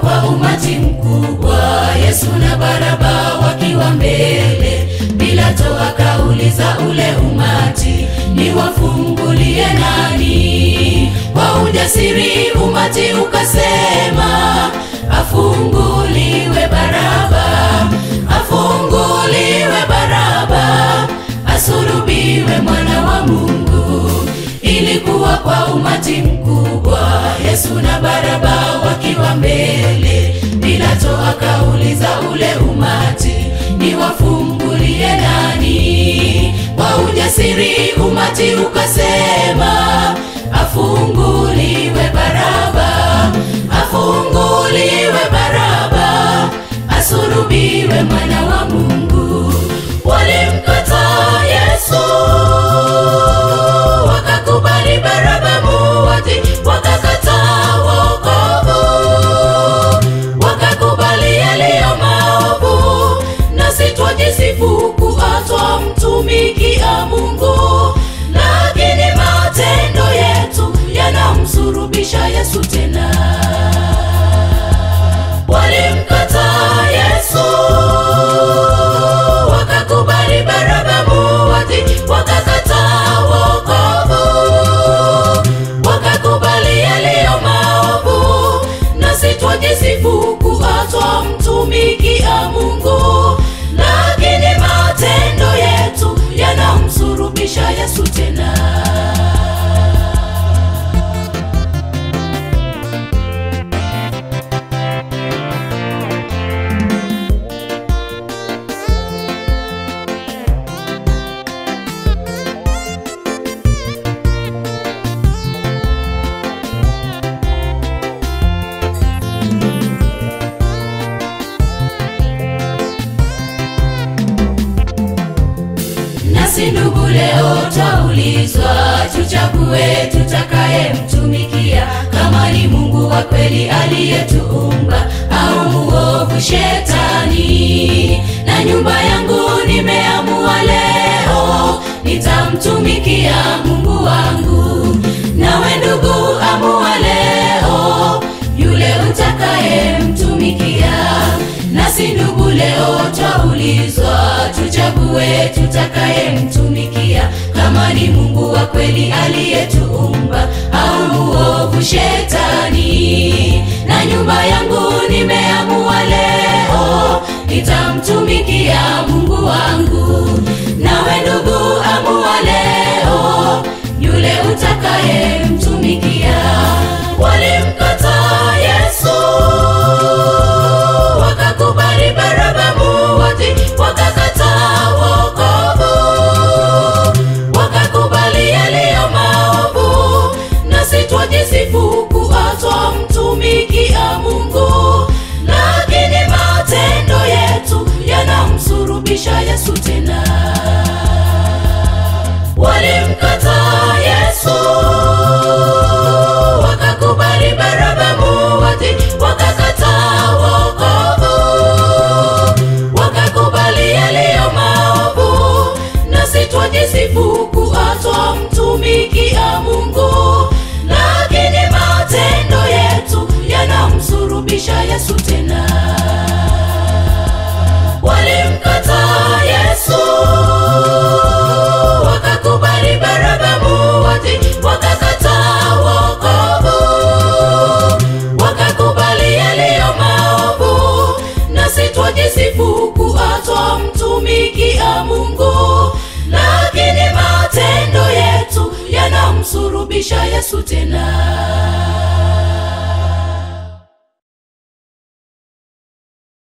kwa umati mkubwa, Yesu na Baraba wakiwa mbele. Pilato akauliza ule umati, niwafungulie nani? Kwa ujasiri umati ukasema, afunguliwe Baraba, afunguliwe Baraba, asulubiwe mwana wa Mungu. Ilikuwa kwa umati mkubwa, Yesu na Baraba wakiwa mbele. Pilato akauliza ule umati, niwafungulie nani? Kwa ujasiri umati ukasema, afunguliwe Baraba, afunguliwe Baraba, asulubiwe mwana wa Mungu. Walimkataa Yesu wakakubali Baraba muuaji, wakakataa wokovu, wakakubali yaliyo maovu, nasi twajisifu kuwa twamtumikia Mungu, lakini matendo yetu yanamsurubisha Yesu tena. Walimkataa Yesu wakakubali Baraba muuaji, wakakataa wokovu, wakakubali yaliyo maovu, nasi twajisifu kuwa twamtumikia Mungu, lakini matendo yetu yanamsurubisha Yesu tena. Nasi ndugu, leo twaulizwa, tuchague tutakayemtumikia, kama ni Mungu wa kweli aliyetuumba au muovu Shetani. Na nyumba yangu nimeamua leo, nitamtumikia Mungu wangu. Nawe ndugu, amua leo, yule utakayemtumikia. Nasi ndugu, leo twaulizwa, tuchague tutakayemtumikia, kama ni Mungu wa kweli aliyetuumba au muovu Shetani. Na nyumba yangu nimeamua leo, nitamtumikia Mungu wangu. Nawe ndugu, amua leo, yule utakayemtumikia. Walimkataa Yesu wakakubali Baraba muuaji, wakakataa wokovu, wakakubali yaliyo maovu, nasi twajisifu kuwa twamtumikia Mungu, lakini matendo yetu yanamsurubisha Yesu tena. Walimkataa Yesu wakakubali Baraba muuaji, wakakataa wokovu, wakakubali yaliyo maovu, nasi twajisifu kuwa twamtumikia Mungu, lakini matendo yetu yanamsurubisha Yesu tena. Walimkataa Yesu wakakubali Baraba muuaji, wakakataa wokovu, wakakubali yaliyo maovu, nasi twajisifu kuwa twamtumikia Mungu, lakini matendo yetu yanamsurubisha Yesu tena.